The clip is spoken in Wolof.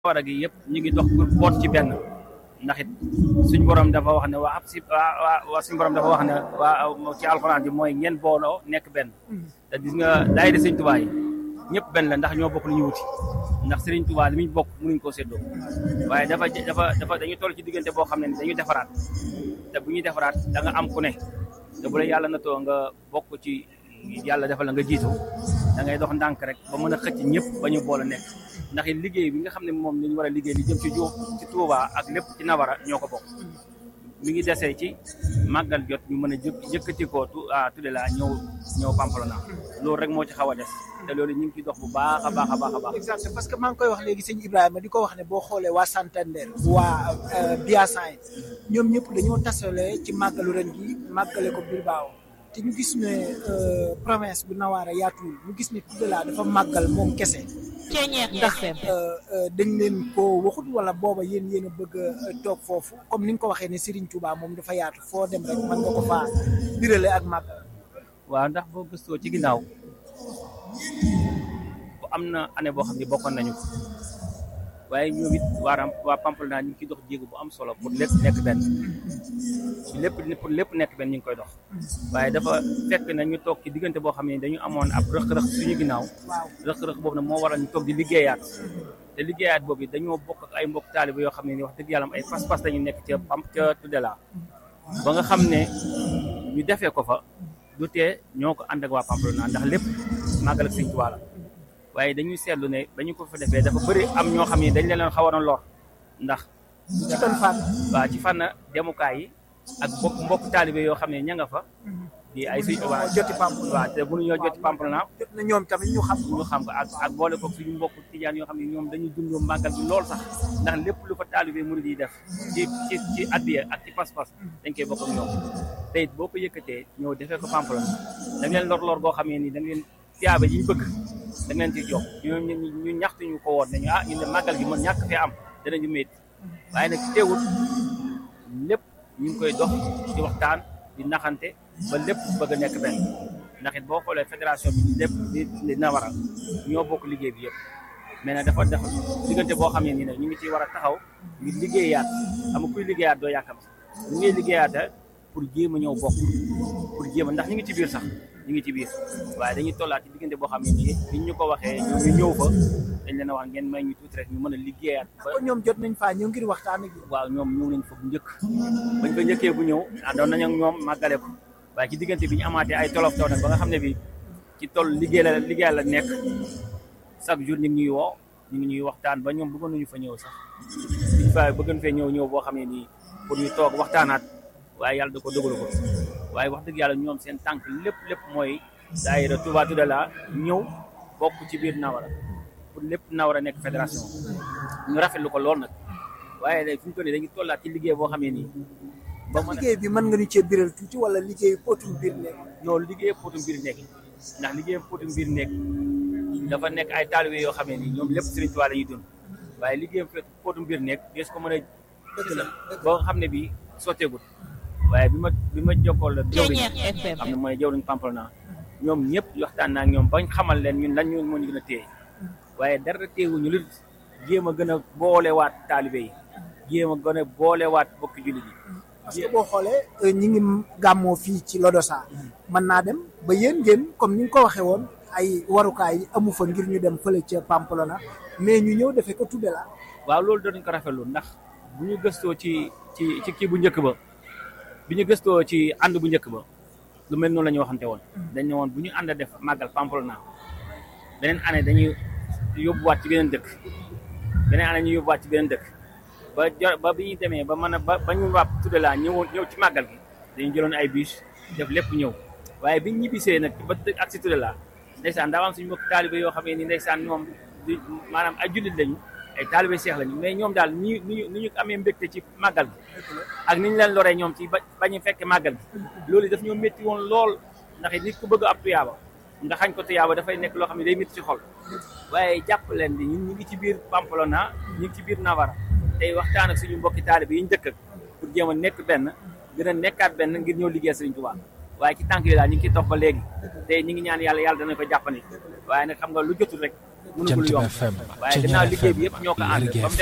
wara gi yëpp ñu ngi dox pour boot ci benn ndax it suñ borom dafa wax ne waa ab si waa waa suñ borom dafa wax ne waa ci alxuraan bi mooy ngeen booloo nekk benn te gis nga daayira sëñ Tuubaa yi ñëpp benn la ndax ñoo bokk lu ñu wuti ndax sëriñ Tuubaa li muy bokk mënuñ koo séddoo waaye dafa dafa dafa dañu toll ci diggante boo xam ne dañuy defaraat te bu ñuy defaraat da nga am ku ne te bu la yàlla na too nga bokk ci yàlla defal la nga jiitu da ngay dox ndànk rek ba mën a xëcc ñëpp ba ñu boole nekk ndax it liggéey bi nga xam ne moom la ñu war a liggéey li jëm ci ju ci Touba ak lépp ci Nawara ñoo ko bokk mi ngi desee ci màggal jot ñu mën a jëkk jëkkati ko tu tudde la ñëw ñëw Pamplona loolu rek moo ci xaw a des te loolu ñu ngi ciy dox bu baax a baax a baax a baax exact parce que maa ngi koy wax léegi sëñ Ibrahima di ko wax ne boo xoolee waa Santander waa Biasan ñoom ñëpp dañoo tasale ci màggalu ren gi màggale ko Bilbao te ñu gis ne province bu Nawara yaatuwul ñu gis ne tudde la dafa màggal moom kese ndax dañ leen ko waxut wala booba yéen yéen a bëgg a toog foofu comme ni nga ko waxee ne Serigne Touba moom dafa yaatu foo dem rek mën nga ko faa birale ak màggal waaw ndax boo gëstoo ci ginnaaw bu am na année boo xam ne bokkoon nañu ko waaye ñoom it waa waa Pamplona ñu ngi ciy dox jéego bu am solo pour lépp nekk benn ci lépp pour lépp nekk benn ñu ngi koy dox waaye dafa fekk na ñu toog ci diggante boo xam ne dañu amoon ab rëq-rëq suñu ginnaaw rëq-rëq boobu nag moo waral ñu toog di liggéeyaat te liggéeyaat boobu dañoo bokk ak ay mbokk taaliba yoo xam ne ni wax dëgg yàlla ay pas-pas dañu nekk ca pam ca Tudela ba nga xam ne ñu defee ko fa du tee ñoo ko ànd ak waa Pamplona ndax lépp màggal ak Sëñ Tuubaa la waaye dañuy seetlu ne ba ñu ko fa defee dafa bëri am ñoo xam ne dañ leen xawoon a lor ndax ci ban fànn waaw ci fànn demukaay yi ak mbokk mbokk taalibe yoo xam ne ña nga fa di ay suñ waa joti Pamplona waaw te mënuñoo joti Pamplona jot na ñoom tamit ñu xam ñu xam ko ak ak boole ko suñu mbokk tijaan yoo xam ne ñoom dañuy dund màggal bi lool sax ndax lépp lu fa taalibe murid yi def ci ci ci addiya ak ci pas-pas dañ koy bokk ak ñoom te it boo ko yëkkatee ñëw defee ko Pamplona da ngeen lor lor goo xam ne nii da ngeen tiyaaba yi ñu bëgg da ngeen ci jox ñoom ñu ñaxtu ñu ko woon nañu ah ñu ne màggal gi mën ñàkk fee am danañu métti waaye nag teewul lépp ñu ngi koy dox di waxtaan di naxante ba lépp bëgg a nekk benn ndax it boo xoolee fédération bi lépp di di Nawara ñoo bokk liggéey bi yëpp mais nag dafa def diggante boo xam ne nii nag ñu ngi ciy war a taxaw ngir liggéeyaat xam kuy liggéeyaat doo yàkkam ñu ngi liggéeyaata pour jéem a ñëw bokk pour jéem a ndax ñu ngi ci biir sax ñu ngi ci biir waaye dañuy tollaat ci diggante boo xam ne nii biñ ñu ko waxee ñoom ñu ñëw fa dañ leen a wax ngeen may ñu tuuti rek ñu mën a liggéeyaat ba kon ñoom jot nañ faa ñëw ngir waxtaan ak waaw ñoom ñëw nañ fa bu njëkk bañ fa njëkkee bu ñëw àndoon nañ ak ñoom màggale ko waaye ci diggante bi ñu amaatee ay tolof taw nag ba nga xam ne bi ci toll liggéey la liggéey la nekk chaque jour ñu ngi ñuy woo ñu ngi ñuy waxtaan ba ñoom bëggoon nañu fa ñëw sax biñ fa bëggoon fee ñëw ñëw boo xam ne nii pour ñu toog waxtaanaat waaye yàlla da ko dogalu ko waaye wax dëgg yàlla ñoom seen tànk lépp lépp mooy daayira Touba Tudela ñëw bokk ci biir Nawara pour lépp Nawara nekk fédération ñu rafetlu ko lool nag waaye léegi fi mu toll nii dañuy tollaat ci liggéey boo xam ne nii ba liggéey bi mën nga ñu cee biral tuuti wala liggéey potum biir nekk loolu liggéey potum biir nekk ndax liggéey potum biir nekk dafa nekk ay taalibe yoo xam ne nii ñoom lépp Sëriñ Tuubaa la ñuy dund waaye liggéey potum biir nekk des ko mën a dëgg la ba nga xam ne bii sotteegul waaye bi ma bi ma jokkool la jawriñ xam ne mooy jawriñ Pamplona ñoom ñëpp waxtaan naa ak ñoom bañ xamal leen ñun lan ñu moo ñu gën a téye waaye dara téewuñu lu jéem a gën a boolewaat taalibe yi jéem a gën a boolewaat bokki jullit yi parce que boo xoolee ñi ngi gàmmoo fii ci Lodosa mën naa dem ba yéen ngeen comme ni nga ko waxee woon ay warukaay yi amu fa ngir ñu dem fële ca Pamplona mais ñu ñëw defee ko tudde la waaw loolu dootuñ ko rafetlu ndax bu ñu gëstoo ci ci ci kii bu njëkk ba bi ñu gëstoo ci ànd bu njëkk ba lu mel noonu la ñu waxante woon dañ ne woon bu ñu ànd def màggal Pamplona beneen année dañuy yóbbuwaat ci beneen dëkk beneen année ñu yóbbuwaat ci beneen dëkk ba jo ba bi ñu demee ba mën a ba ba ñu waa Tudela ñëwoon ñëw ci màggal gi dañu jëloon ay bus def lépp ñëw waaye biñ ñibbisee nag ba ak si Tudela ndeysaan daa am suñu mbokk taalibe yoo xam ne ni ndeysaan ñoom di maanaam ay jullit lañu ay taalibe seex lañu mais ñoom daal ni ñu ni ñu amee mbégte ci màggal gi ak ni ñu leen loree ñoom ci ba bañu fekke màggal gi loolu daf ñoo métti woon lool ndax nit ku bëgg ab tuyaaba nga xañ ko tuyaaba dafay nekk loo xam ne day métti ci xol waaye jàpp leen di ñun ñu ngi ci biir Pamplona ñu ngi ci biir Nawara tey waxtaan ak suñu mbokki taalibe yi ñu dëkk ak pour jéem a nekk benn gën a nekkaat benn ngir ñëw liggéey Sëriñ Tuubaa waaye ci tànk yi daal ñu ngi ciy topp ba léegi tey ñu ngi ñaan yàlla yàlla dana ko jàppane waaye nag xam nga lu jotul rek mënagul yomb waaye ginnaaw liggéey bi yëpp ñoo ko ànd ba mu